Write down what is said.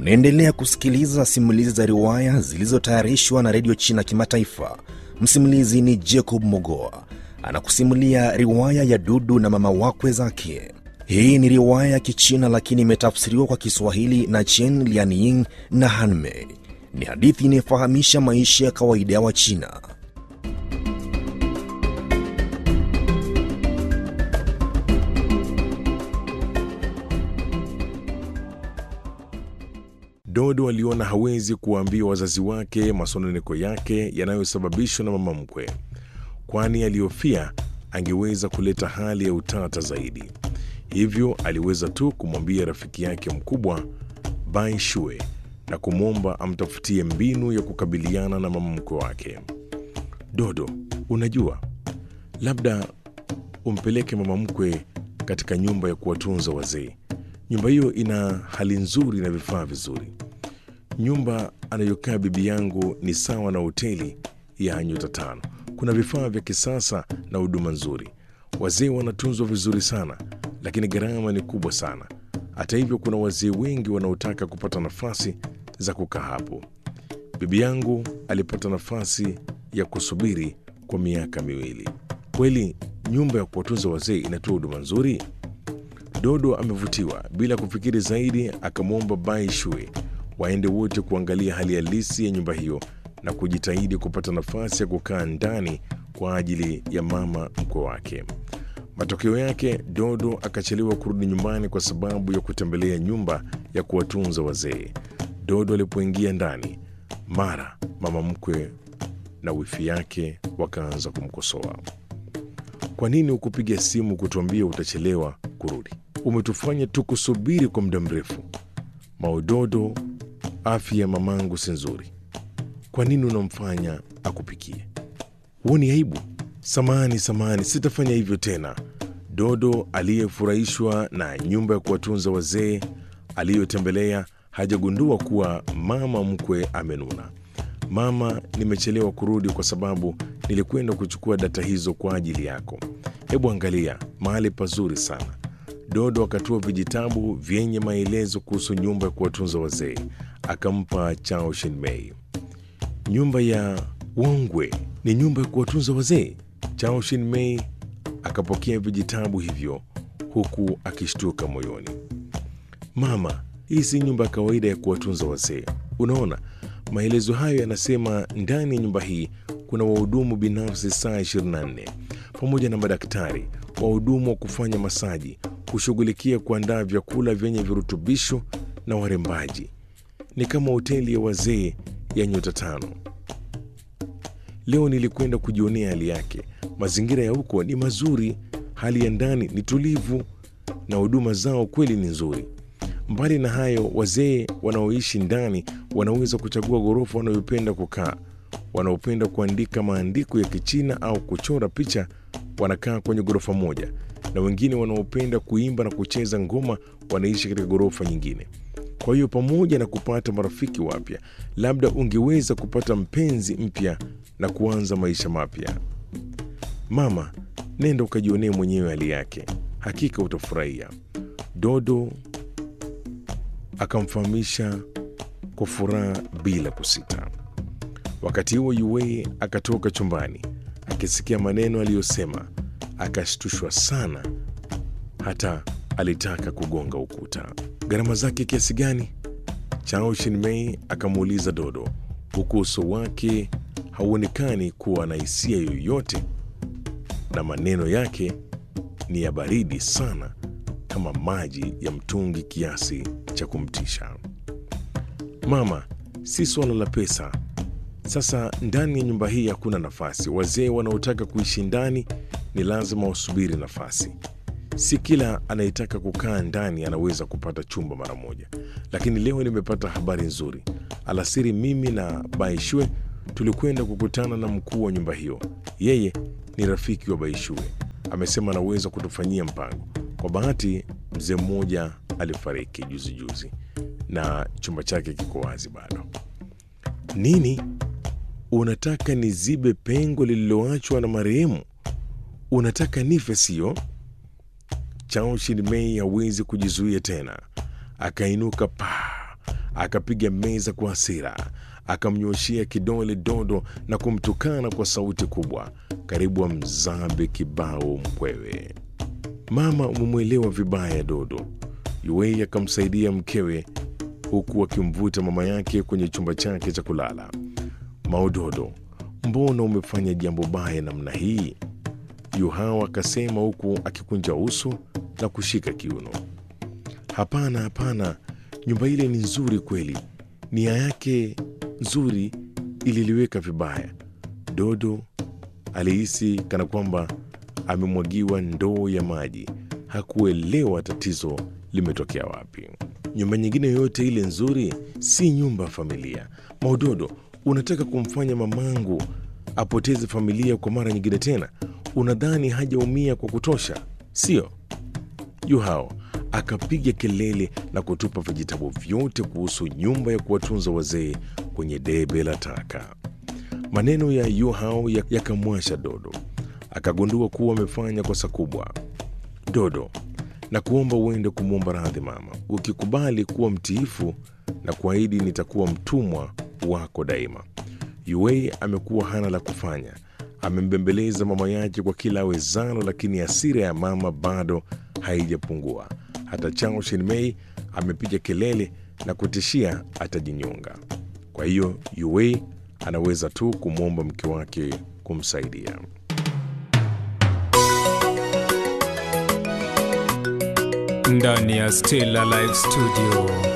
Unaendelea kusikiliza simulizi za riwaya zilizotayarishwa na redio China Kimataifa. Msimulizi ni Jacob Mogoa anakusimulia riwaya ya Dudu na mama wakwe zake. Hii ni riwaya ya Kichina lakini imetafsiriwa kwa Kiswahili na Chen Lianying na Hanmei. Ni hadithi inayofahamisha maisha ya kawaida ya Wachina. Dodo aliona hawezi kuwaambia wazazi wake masononeko yake yanayosababishwa na mama mkwe, kwani alihofia angeweza kuleta hali ya utata zaidi. Hivyo aliweza tu kumwambia rafiki yake mkubwa Bai Shue na kumwomba amtafutie mbinu ya kukabiliana na mama mkwe wake. Dodo, unajua, labda umpeleke mama mkwe katika nyumba ya kuwatunza wazee. Nyumba hiyo ina hali nzuri na vifaa vizuri. Nyumba anayokaa bibi yangu ni sawa na hoteli ya nyota tano. Kuna vifaa vya kisasa na huduma nzuri. Wazee wanatunzwa vizuri sana, lakini gharama ni kubwa sana. Hata hivyo, kuna wazee wengi wanaotaka kupata nafasi za kukaa hapo. Bibi yangu alipata nafasi ya kusubiri kwa miaka miwili. Kweli nyumba ya kuwatunza wazee inatoa huduma nzuri? Dodo amevutiwa. Bila kufikiri zaidi, akamwomba Bai Shue waende wote kuangalia hali halisi ya nyumba hiyo na kujitahidi kupata nafasi ya kukaa ndani kwa ajili ya mama mkwe wake. Matokeo yake, Dodo akachelewa kurudi nyumbani kwa sababu ya kutembelea nyumba ya kuwatunza wazee. Dodo alipoingia ndani, mara mama mkwe na wifi yake wakaanza kumkosoa. Kwa nini hukupiga simu kutuambia utachelewa kurudi? Umetufanya tukusubiri kwa muda mrefu. Maudodo, afya ya mamangu si nzuri. Kwa nini unamfanya akupikie? Huoni aibu? Samahani, samahani, sitafanya hivyo tena. Dodo aliyefurahishwa na nyumba ya kuwatunza wazee aliyotembelea hajagundua kuwa mama mkwe amenuna. Mama, nimechelewa kurudi kwa sababu nilikwenda kuchukua data hizo kwa ajili yako. Hebu angalia, mahali pazuri sana. Dodo akatoa vijitabu vyenye maelezo kuhusu nyumba ya kuwatunza wazee, akampa Chao Shinmei. Nyumba ya Wongwe ni nyumba ya kuwatunza wazee? Chao Shinmei akapokea vijitabu hivyo huku akishtuka moyoni. Mama, hii si nyumba ya kawaida ya kuwatunza wazee. Unaona, maelezo hayo yanasema ndani ya nyumba hii kuna wahudumu binafsi saa 24 pamoja na madaktari, wahudumu wa kufanya masaji, kushughulikia kuandaa vyakula vyenye virutubisho na warembaji. Ni kama hoteli ya wazee ya nyota tano. Leo nilikwenda kujionea hali yake. Mazingira ya huko ni mazuri, hali ya ndani ni tulivu na huduma zao kweli ni nzuri. Mbali na hayo, wazee wanaoishi ndani wanaweza kuchagua ghorofa wanayopenda kukaa. Wanaopenda kuandika maandiko ya Kichina au kuchora picha wanakaa kwenye ghorofa moja, na wengine wanaopenda kuimba na kucheza ngoma wanaishi katika ghorofa nyingine. Kwa hiyo, pamoja na kupata marafiki wapya, labda ungeweza kupata mpenzi mpya na kuanza maisha mapya. Mama, nenda ukajionee mwenyewe hali yake, hakika utafurahia. Dodo akamfahamisha kwa furaha bila kusita. Wakati huo Yue akatoka chumbani akisikia maneno aliyosema, akashtushwa sana hata alitaka kugonga ukuta. Gharama zake kiasi gani? Chao Shinmei akamuuliza Dodo, huku uso wake hauonekani kuwa na hisia yoyote na maneno yake ni ya baridi sana kama maji ya mtungi kiasi cha kumtisha. Mama, si suala la pesa. Sasa ndani ya nyumba hii hakuna nafasi. Wazee wanaotaka kuishi ndani ni lazima wasubiri nafasi. Si kila anayetaka kukaa ndani anaweza kupata chumba mara moja. Lakini leo nimepata habari nzuri. Alasiri mimi na Baishue tulikwenda kukutana na mkuu wa nyumba hiyo. Yeye ni rafiki wa Baishue, amesema anaweza kutufanyia mpango. Kwa bahati, mzee mmoja alifariki juzi juzi na chumba chake kiko wazi bado. Nini? Unataka nizibe pengo lililoachwa na marehemu? Unataka nife, sio? Chao Shinmei hawezi kujizuia tena, akainuka paa akapiga meza kwa hasira, akamnyoshea kidole Dodo na kumtukana kwa sauti kubwa, karibu amzabe kibao mkwewe. Mama, umemwelewa vibaya Dodo. Yuei akamsaidia mkewe huku akimvuta mama yake kwenye chumba chake cha kulala. Maododo, mbona umefanya jambo baya namna hii? Yuhao akasema huku akikunja uso na kushika kiuno. Hapana, hapana, nyumba ile ni nzuri kweli, nia yake nzuri ililiweka vibaya. Dodo alihisi kana kwamba amemwagiwa ndoo ya maji. Hakuelewa tatizo limetokea wapi. Nyumba nyingine yoyote ile nzuri si nyumba ya familia. Maudodo, unataka kumfanya mamangu apoteze familia kwa mara nyingine tena? Unadhani hajaumia kwa kutosha, sio? Yuhao akapiga kelele na kutupa vijitabu vyote kuhusu nyumba ya kuwatunza wazee kwenye debe la taka. Maneno ya Yuhao yakamwasha Dodo, akagundua kuwa amefanya kosa kubwa. Dodo, na kuomba uende kumwomba radhi mama. Ukikubali kuwa mtiifu na kuahidi nitakuwa mtumwa wako daima. Yuei amekuwa hana la kufanya, amembembeleza mama yake kwa kila awezalo, lakini hasira ya mama bado haijapungua. Hata Chao Shinmei amepiga kelele na kutishia atajinyonga. Kwa hiyo Yuei anaweza tu kumwomba mke wake kumsaidia. ndani ya Stella Live Studio.